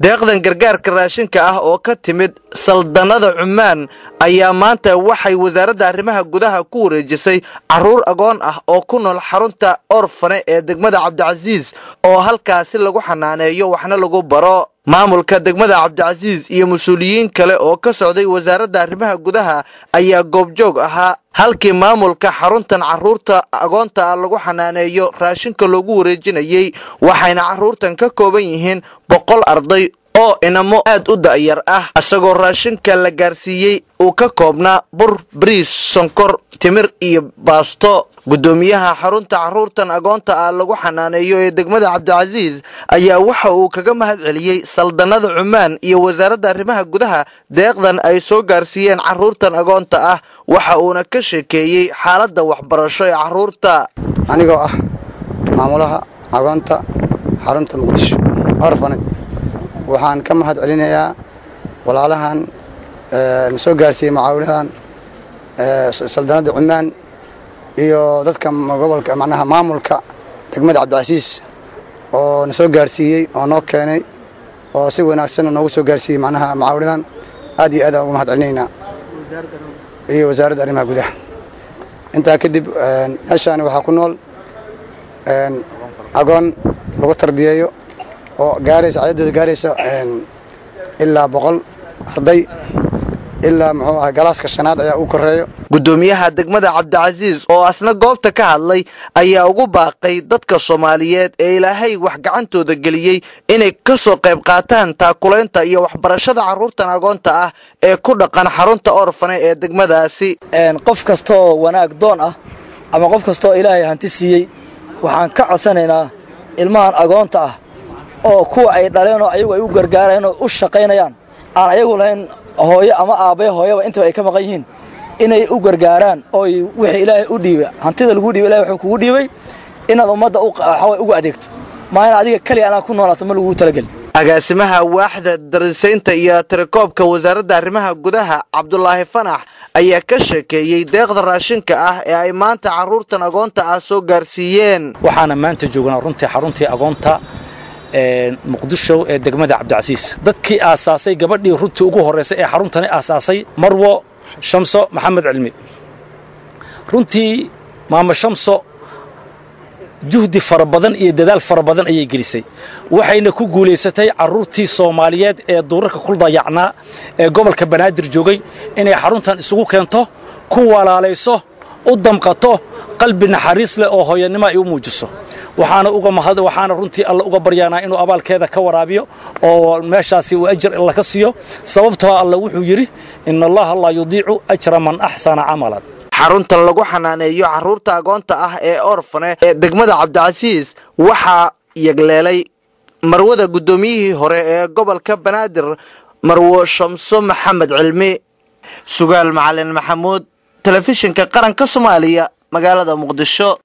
deeqdan gargaarka raashinka ah oo ka timid saldanada cumaan ayaa maanta waxay wasaaradda arrimaha gudaha ku wareejisay caruur agoon ah oo ku nool xarunta orfane ee degmada cabdicasiis oo halkaasi lagu xanaaneeyo waxna lagu baro maamulka degmada cabdicasiis iyo mas-uuliyiin kale oo ka socday wasaaradda arrimaha gudaha ayaa goobjoog ahaa halkii maamulka xaruntan caruurta agoonta ah lagu xanaaneeyo raashinka loogu wareejinayey waxayna caruurtan ka kooban yihiin boqol arday oo inamo aad u da'yar ah isagoo raashinka la gaarsiiyey uu ka koobnaa bur bariis sonkor timir iyo baasto guddoomiyaha xarunta caruurtan agoonta ah lagu xanaaneeyo ee degmada cabdicasiis ayaa waxa uu kaga mahad celiyey saldanada cumaan iyo wasaaradda arrimaha gudaha deeqdan ay soo gaarsiiyeen caruurtan agoonta ah waxa uuna ka sheekeeyey xaaladda waxbarasho ee caruurta anigoo ah maamulaha agoonta xarunta muqdisho orfaned waxaan ka mahad celinayaa walaalahan na soo gaarsiiyey mucaawinadan saldanada cumaan iyo dadka gobolka macnaha maamulka degmada cabdicasiis oo na soo gaarsiiyey oo noo keenay oo si wanaagsanna noogu soo gaarsiiyey macnaha mucaawinadan aad iyo aad aan uga mahad celinaynaa iyo wasaaradda arrimaha gudaha intaa kadib meeshaani waxaa ku nool agoon lagu tarbiyeeyo oo gaaraysa cadadooda gaaraysa ilaa boqol arday ilaa muxuu ahay galaaska shanaad ayaa u koreeyo guddoomiyaha degmada cabdicasiis oo asna goobta ka hadlay ayaa ugu baaqay dadka soomaaliyeed ee ilaahay wax gacantooda geliyey inay ka soo qayb qaataan taakulaynta iyo waxbarashada carruurtan agoonta ah ee ku dhaqan xarunta orfane ee degmadaasi qof kastaoo wanaag doon ah ama qof kastaoo ilaahay hanti siiyey waxaan ka codsanaynaa ilmahan agoonta ah oo kuwa ay dhaleenoo ayagu ay u gargaarayaan oo u shaqaynayaan aan ayagu lahayn hooyo ama aabbaye hooyaba intaba ay ka maqan yihiin inay u gargaaraan ooy wixii ilaahay u dhiibay hantida lagu dhiibay ilahay wuxuu kugu dhiibay inaad ummadda waxaway ugu adeegto maa in adiga keliya anaa ku noolaato ma lagugu talageli agaasimaha waaxda darisaynta iyo tirakoobka wasaaradda arrimaha gudaha cabdulaahi fanax ayaa ka sheekeeyey deeqda raashinka ah ee ay maanta carruurtan agoonta ah soo gaarsiiyeen waxaana maanta joognaa runtii xaruntii agoonta muqdisho ee degmada cabdicasiis dadkii aasaasay gabadhii runtii ugu horraysay ee xaruntani aasaasay marwo shamso maxamed cilmi runtii maamo shamso juhdi fara badan iyo dadaal fara badan ayay gelisay waxayna ku guulaysatay carruurtii soomaaliyeed ee duurarka ku dayacnaa ee gobolka banaadir joogay inay xaruntan isugu keento ku walaalayso u damqato qalbi naxariis leh oo hooyanimo ay u muujiso waxaana uga mahad waxaana runtii alla uga baryaanaa inuu abaalkeeda ka waraabiyo oo meeshaasi uu ajir alla ka siiyo sababtoo alla wuxuu yidhi ina allaha laa yudiicu ajra man axsana camalan xaruntan lagu xanaaneeyo carruurta agoonta ah ee orfane ee degmada cabdicasiis waxaa yagleelay marwada guddoomiyihii hore ee gobolka banaadir marwo shamso maxamed cilmi sugaal macalin maxamuud telefishinka qaranka soomaaliya magaalada muqdisho